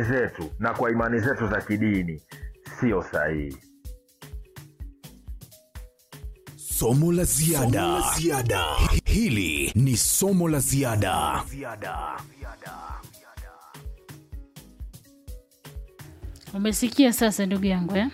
imani zetu na kwa imani zetu za kidini sio sahihi. Somo la ziada. Hili ni somo la ziada. Umesikia sasa ndugu yangu eh?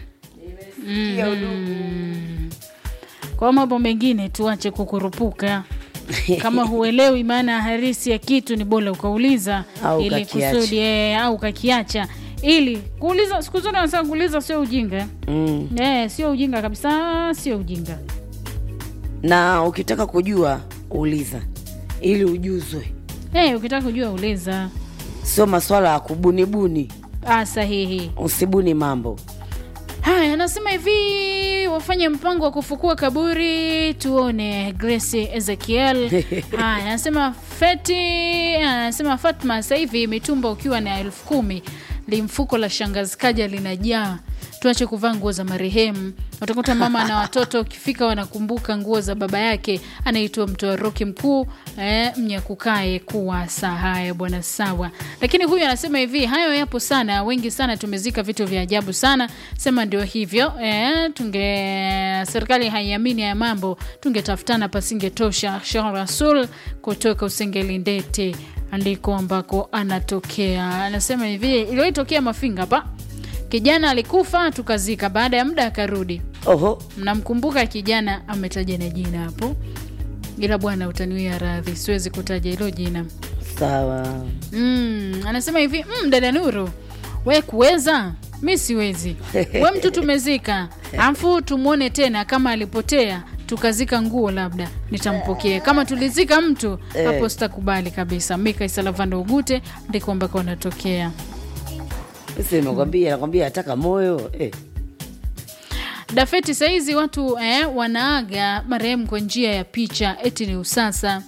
Mm. Kwa mambo mengine tuache kukurupuka. Kama huelewi maana halisi ya kitu ni bora ukauliza Au ili ukakiacha. kusudi eh, au ukakiacha ili kuuliza. Siku zote wanasema kuuliza sio ujinga eh? mm. Eh, sio ujinga kabisa, sio ujinga. na ukitaka kujua uliza ili ujuzwe Eh, ukitaka kujua uliza. sio maswala ya kubunibuni Ah, sahihi. usibuni mambo Haya, anasema hivi wafanye mpango wa kufukua kaburi tuone. Grace Ezekiel. Haya, anasema Feti, anasema Fatma, sasa hivi mitumba ukiwa na elfu kumi limfuko la shangazi kaja linajaa. Tuache kuvaa nguo za marehemu. Utakuta mama na watoto ukifika wanakumbuka nguo za baba yake anaitwa mtoa roki mkuu eh, mnyakukae kuwasa. Haya bwana, sawa. Lakini huyu anasema hivi, hayo yapo sana, wengi sana tumezika vitu vya ajabu sana. Sema ndio hivyo eh, tunge serikali haiamini haya mambo, tungetafutana pasingetosha. Sheikh Rasul kutoka Usengelindete andiko ambako anatokea, anasema hivi, iliwaitokea Mafinga hapa Kijana alikufa tukazika, baada ya muda akarudi. oho Mnamkumbuka kijana, ametaja na jina hapo, ila bwana utaniwia radhi, siwezi kutaja hilo jina. sawa Mm, anasema hivi mm, dada Nuru, we kuweza mi siwezi. We mtu tumezika, afu tumwone tena kama alipotea tukazika nguo, labda nitampokea. Kama tulizika mtu hapo, sitakubali kabisa. Mika Isalavando Ugute ndiko ambako anatokea. si nakwambia nakwambia ataka moyo eh. Dafeti saizi watu eh, wanaaga marehemu kwa njia ya picha, eti ni usasa.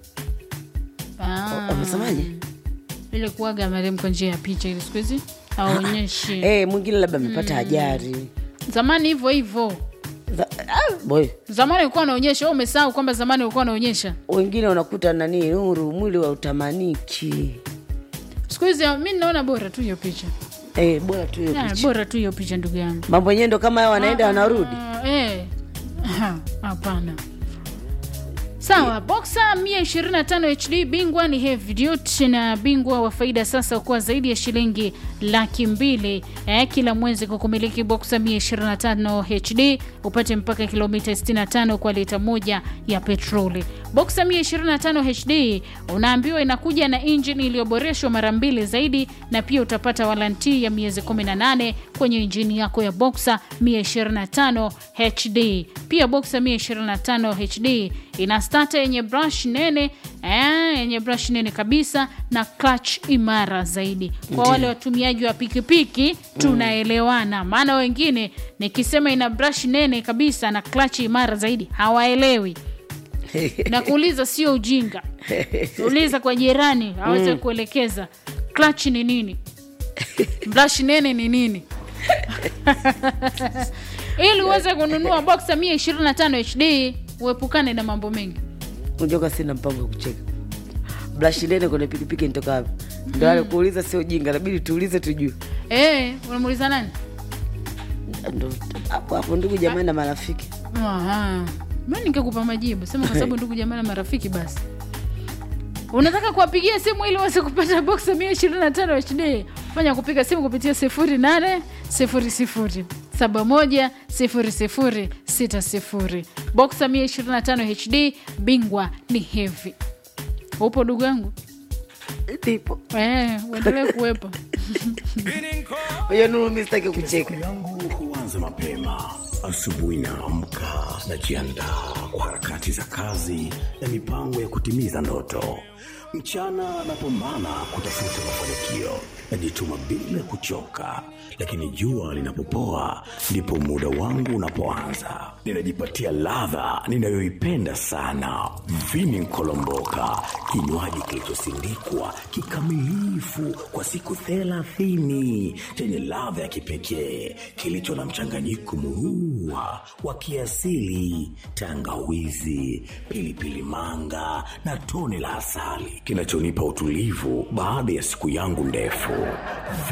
Ah, amesemaje ile kuaga marehemu kwa njia ya picha, ili siku hizi hawaonyeshi. eh, mwingine labda amepata ajari Zamani hivyo hivyo, Za- ah, boy zamani ulikuwa unaonyesha. Wewe umesahau kwamba zamani ulikuwa unaonyesha. wengine unakuta nani nuru mwili wa utamaniki Siku hizi mi naona bora tu hiyo picha, eh, bora tu hiyo Ah, picha bora tu hiyo picha, ndugu yangu. mambo yenyewe ndo kama hayo wanaenda wanarudi Ah, eh. Aha, Hapana. Sawa, Boxer 125 HD bingwa ni heavy duty na bingwa wa faida sasa ukuwa zaidi ya shilingi laki mbili eh, kila mwezi kwa kumiliki Boxer 125 HD upate mpaka kilomita 65 kwa lita moja ya petroli. Boxer 125 HD unaambiwa inakuja na injini iliyoboreshwa mara mbili zaidi na pia utapata walanti ya miezi 18 kwenye injini yako ya Boxer 125 HD. Pia Boxer 125 HD ina starter yenye brush nene eh, yenye brush nene kabisa na clutch imara zaidi. Kwa wale watumiaji wa pikipiki tunaelewana, maana wengine nikisema ina brush nene kabisa na clutch imara zaidi hawaelewi na kuuliza sio ujinga. Uliza kwa jirani aweze kuelekeza clutch ni nini, brush nene ni nini ili uweze kununua Boxer 125 HD uepukane na mambo mengi. ujoka sina mpango wa kucheka blashi nene kwenye pikipiki nitoka wapi ndo ale kuuliza sio jinga nabidi tuulize tujue Eh, unamuuliza nani? ndo hapo hapo ndugu jamani na marafiki Aha. Mimi ningekupa majibu, sema kwa sababu ndugu jamaa na marafiki basi. Unataka kuwapigia simu ili waweze kupata Boxer 125 HD? Fanya kupiga simu kupitia 0800 71 0060. Boxer 125 HD bingwa ni heavy. Upo ndugu yangu? ndipo Eh, uendelee kuwepo. hiyo nuru mi sitaki kucheka yangu huanza mapema asubuhi naamka najiandaa kwa harakati za kazi na mipango ya kutimiza ndoto mchana napambana kutafuta mafanikio najituma bila kuchoka lakini jua linapopoa ndipo muda wangu unapoanza ninajipatia ladha ninayoipenda sana vini nkolomboka kinywaji kilichosindikwa kikamilifu kwa siku thelathini chenye ladha ya kipekee kilicho na mchanganyiko murua wa kiasili tangawizi pilipili manga na tone la asali kinachonipa utulivu baada ya siku yangu ndefu